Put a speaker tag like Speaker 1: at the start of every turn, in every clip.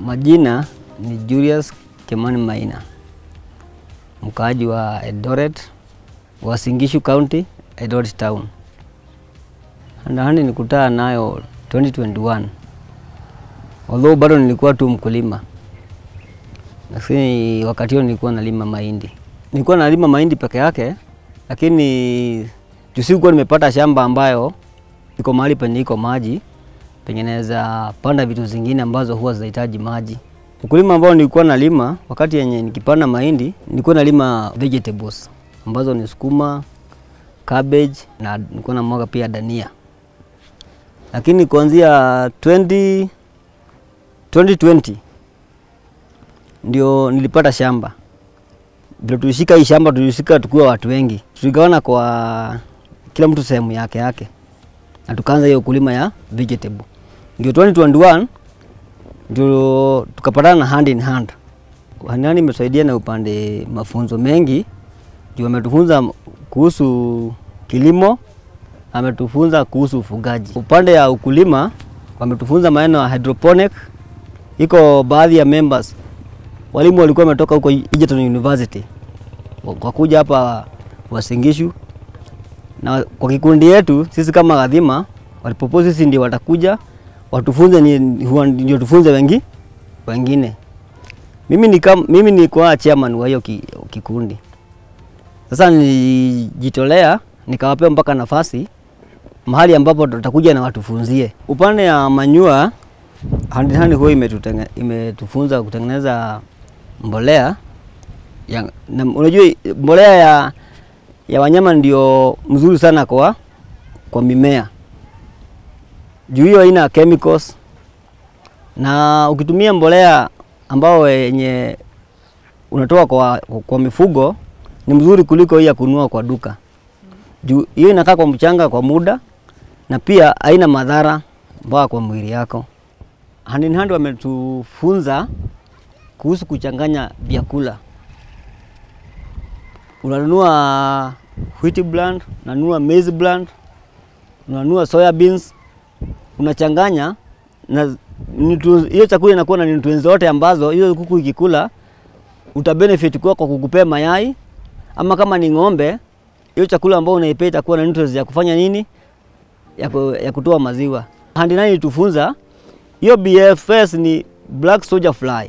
Speaker 1: Majina ni Julius Kimani Maina, mkaaji wa Eldoret, Uasin Gishu County, Eldoret Town. Handahandi nikutana nayo 2021 although bado nilikuwa tu mkulima, lakini wakati huo nilikuwa nalima mahindi. Nilikuwa nalima mahindi peke yake, lakini juu sikuwa nimepata shamba ambayo iko mahali penye iko maji penye naweza panda vitu zingine ambazo huwa zinahitaji maji. Ukulima ambao nilikuwa nalima wakati yenye nikipanda mahindi, nilikuwa nalima vegetables ambazo ni sukuma, cabbage na nilikuwa na mwaga pia dania. Lakini kuanzia 20 2020 ndio nilipata shamba. Vile tulishika hii shamba, tulishika tukiwa watu wengi, tuligawana kwa kila mtu sehemu yake yake, na tukaanza hiyo ukulima ya vegetable. Ndio 2021 ndio tukapatana na hand in hand. Hand in hand imesaidia na upande mafunzo mengi, juu ametufunza kuhusu kilimo, ametufunza kuhusu ufugaji. Upande ya ukulima wametufunza maneno ya hydroponic. Iko baadhi ya members walimu walikuwa wametoka huko Egerton University kwa kuja hapa Uasin Gishu, na kwa kikundi yetu sisi kama Gadhima walipropose sisi ndio watakuja watufunze, ni ndio tufunze wengi wengine. Mimi ni kama mimi nilikuwa chairman wa hiyo ki, kikundi. Sasa nilijitolea nikawapea mpaka nafasi mahali ambapo tutakuja na watufunzie. Upande ya manyua Hand in Hand huwa imetutenge- imetufunza kutengeneza mbolea ya, na, unajua mbolea ya, ya wanyama ndio mzuri sana kwa, kwa mimea juu hiyo haina chemicals, na ukitumia mbolea ambao yenye unatoa kwa, kwa mifugo ni mzuri kuliko hii ya kununua kwa duka juu hiyo inakaa kwa mchanga kwa muda na pia haina madhara mpaka kwa mwili yako. Hand in Hand wametufunza kuhusu kuchanganya vyakula. Unanunua wheat bland, unanunua maize bland, unanunua soya beans, unachanganya na nutrients- hiyo chakula inakuwa na nutrients zote ambazo hiyo kuku ikikula uta benefit kwa kwa kukupea mayai, ama kama ni ng'ombe, hiyo chakula ambao unaipea itakuwa na nutrients ya kufanya nini, ya, ku, ya kutoa maziwa. Hand in Hand ilitufunza hiyo BFS ni black soldier fly.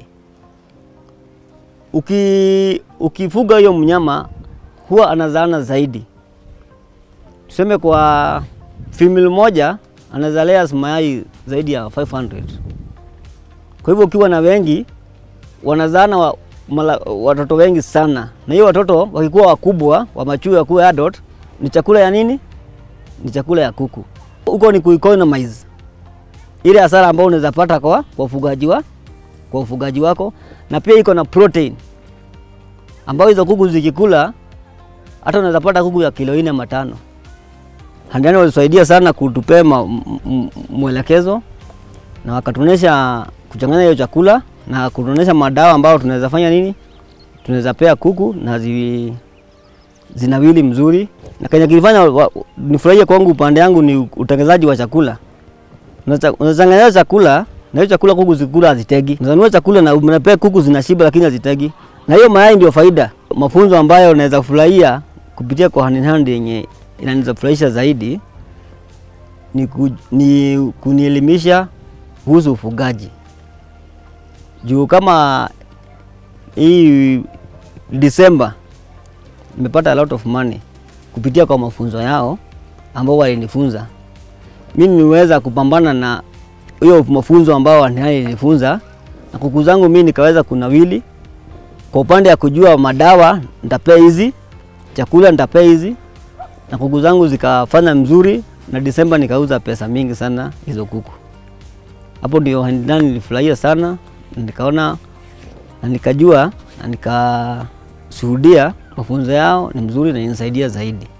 Speaker 1: Uki, ukifuga hiyo mnyama huwa anazaana zaidi. Tuseme kwa female moja anazalea mayai zaidi ya 500. Kwa hivyo ukiwa na wengi wanazaana wa, mala, watoto wengi sana, na hiyo watoto wakikuwa wakubwa wa mature wakuwa adult, ni chakula ya nini? Ni chakula ya kuku. Huko ni kueconomize ile hasara ambayo unaweza pata kwa kwa ufugaji wa kwa ufugaji wako, na pia iko na protein ambayo hizo kuku zikikula hata unaweza pata kuku ya kilo nne matano. Hand in Hand walisaidia sana kutupea ma- m- m- mwelekezo na wakatuonyesha kuchanganya hiyo chakula na kutuonyesha madawa ambayo tunaweza fanya nini, tunaweza pea kuku na zi, zinawili mzuri, na kenye kilifanya wa- nifurahie kwangu upande yangu ni utengenezaji wa chakula Unacha- unachanganya chakula na hiyo chakula kuku zikula hazitegi. Unanunua chakula na unapea kuku zinashiba lakini hazitegi. Na hiyo mayai ndio faida. Mafunzo ambayo unaweza furahia kupitia kwa Hand in Hand yenye inaniza furahisha zaidi ni, ku, ni kunielimisha kuhusu ufugaji. Juu kama hii Disemba nimepata a lot of money kupitia kwa mafunzo yao ambao walinifunza mimi niweza kupambana na hiyo mafunzo ambao wananifunza na kuku zangu mimi nikaweza kunawili. Kwa upande ya kujua madawa nitapea hizi, chakula nitapea hizi, na kuku zangu zikafanya mzuri, na Disemba nikauza pesa mingi sana hizo kuku. Hapo ndio Hand in Hand nilifurahia sana, na nikaona na nikajua na nikashuhudia mafunzo yao ni mzuri na inanisaidia zaidi.